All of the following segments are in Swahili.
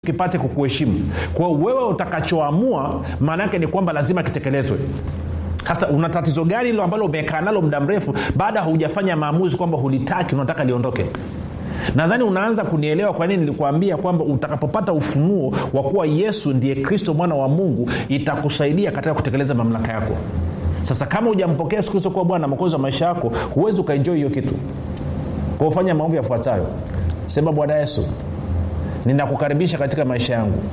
kipate kukuheshimu kwa hiyo wewe utakachoamua maana yake ni kwamba lazima kitekelezwe sasa una tatizo gani hilo ambalo umekaa nalo muda mrefu baada haujafanya maamuzi kwamba hulitaki unataka liondoke nadhani unaanza kunielewa kwa nini nilikuambia kwamba utakapopata ufunuo wa kuwa yesu ndiye kristo mwana wa mungu itakusaidia katika kutekeleza mamlaka yako sasa kama hujampokea yesu kristo kuwa bwana mokozi wa maisha yako huwezi ukaenjoi hiyo kitu kwa ufanya maombi yafuatayo sema bwana yesu ninakukaribisha katika maisha yangu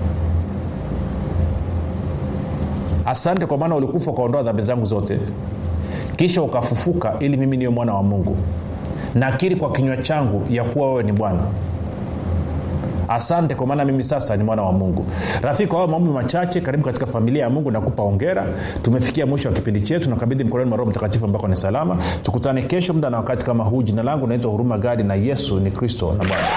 asante kwa maana ulikufa ukaondoa dhambi zangu zote kisha ukafufuka ili mimi niwe mwana wa mungu nakiri kwa kinywa changu ya kuwa wewe ni bwana asante kwa maana mimi sasa ni mwana wa mungu rafiki kwa hayo maombi machache karibu katika familia ya mungu nakupa ongera tumefikia mwisho wa kipindi chetu nakabidhi mkononi mwa roho mtakatifu ambako ni salama tukutane kesho muda na wakati kama huu jina langu naitwa huruma gadi na yesu ni kristo na bwana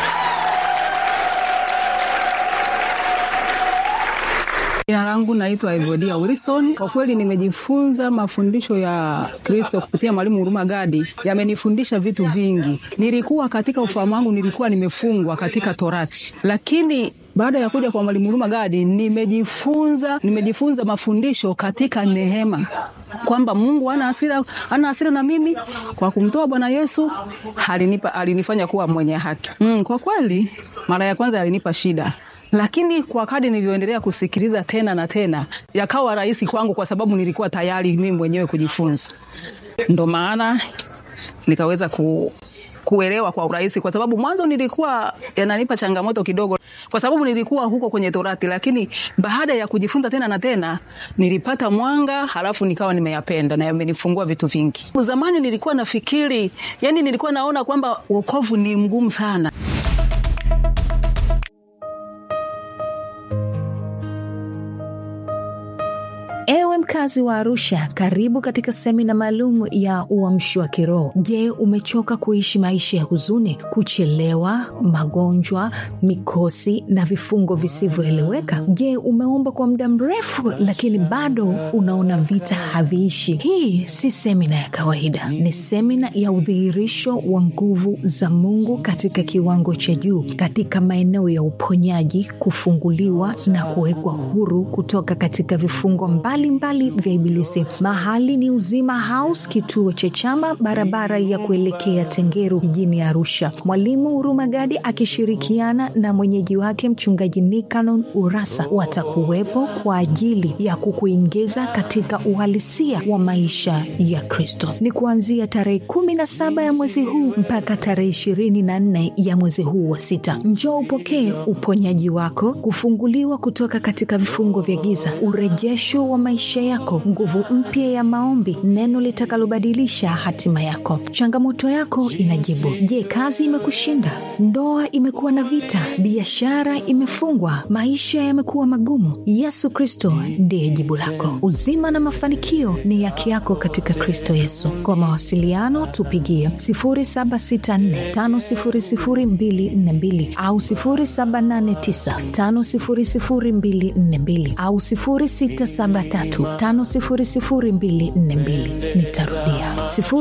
jina langu naitwa evodia wilson kwa kweli nimejifunza mafundisho ya kristo kupitia mwalimu huruma gadi yamenifundisha vitu vingi nilikuwa katika ufahamu wangu nilikuwa nimefungwa katika torati lakini baada ya kuja kwa mwalimu huruma gadi nimejifunza nimejifunza mafundisho katika neema kwamba mungu ana hasira ana hasira na mimi kwa kumtoa bwana yesu alinipa alinifanya kuwa mwenye haki mm, kwa kweli mara ya kwanza alinipa shida lakini kwa kadi nilivyoendelea kusikiliza tena na tena yakawa rahisi kwangu kwa sababu nilikuwa tayari mimi mwenyewe kujifunza ndo maana nikaweza ku, kuelewa kwa urahisi kwa sababu mwanzo nilikuwa yananipa changamoto kidogo kwa sababu nilikuwa huko kwenye torati lakini baada ya kujifunza tena na tena nilipata mwanga halafu nikawa nimeyapenda na yamenifungua vitu vingi zamani nilikuwa nafikiri yani nilikuwa naona kwamba wokovu ni mgumu sana Ewe mkazi wa Arusha, karibu katika semina maalum ya uamsho wa kiroho. Je, umechoka kuishi maisha ya huzuni, kuchelewa, magonjwa, mikosi na vifungo visivyoeleweka? Je, umeomba kwa muda mrefu lakini bado unaona vita haviishi? Hii si semina ya kawaida, ni semina ya udhihirisho wa nguvu za Mungu katika kiwango cha juu, katika maeneo ya uponyaji, kufunguliwa na kuwekwa huru kutoka katika vifungo mbali mbalimbali vya Ibilisi. Mahali ni Uzima House, kituo cha Chama, barabara ya kuelekea Tengeru jijini Arusha. Mwalimu Huruma Gadi akishirikiana na mwenyeji wake Mchungaji Nikanon Urasa watakuwepo kwa ajili ya kukuingiza katika uhalisia wa maisha ya Kristo. Ni kuanzia tarehe kumi na saba ya mwezi huu mpaka tarehe ishirini na nne ya mwezi huu wa sita. Njoo upokee uponyaji wako, kufunguliwa kutoka katika vifungo vya giza, urejesho wa maisha yako, nguvu mpya ya maombi, neno litakalobadilisha hatima yako. Changamoto yako inajibu. Je, kazi imekushinda? Ndoa imekuwa na vita? Biashara imefungwa? Maisha yamekuwa magumu? Yesu Kristo ndiye jibu lako. Uzima na mafanikio ni yake yako katika Kristo Yesu. Kwa mawasiliano tupigie 0764500242 au 0789500242 au 0673 500242 nitarudia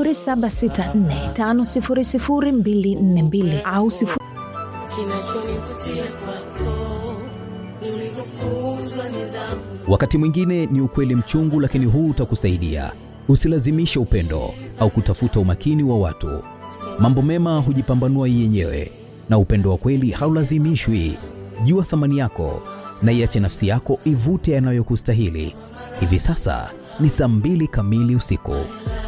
0764500242 au sifu... kinachonivutia kwako ni ulivyofunzwa nidhamu wakati mwingine ni ukweli mchungu lakini huu utakusaidia usilazimishe upendo au kutafuta umakini wa watu mambo mema hujipambanua yenyewe na upendo wa kweli haulazimishwi jua thamani yako na iache nafsi yako ivute yanayokustahili hivi sasa ni saa mbili kamili usiku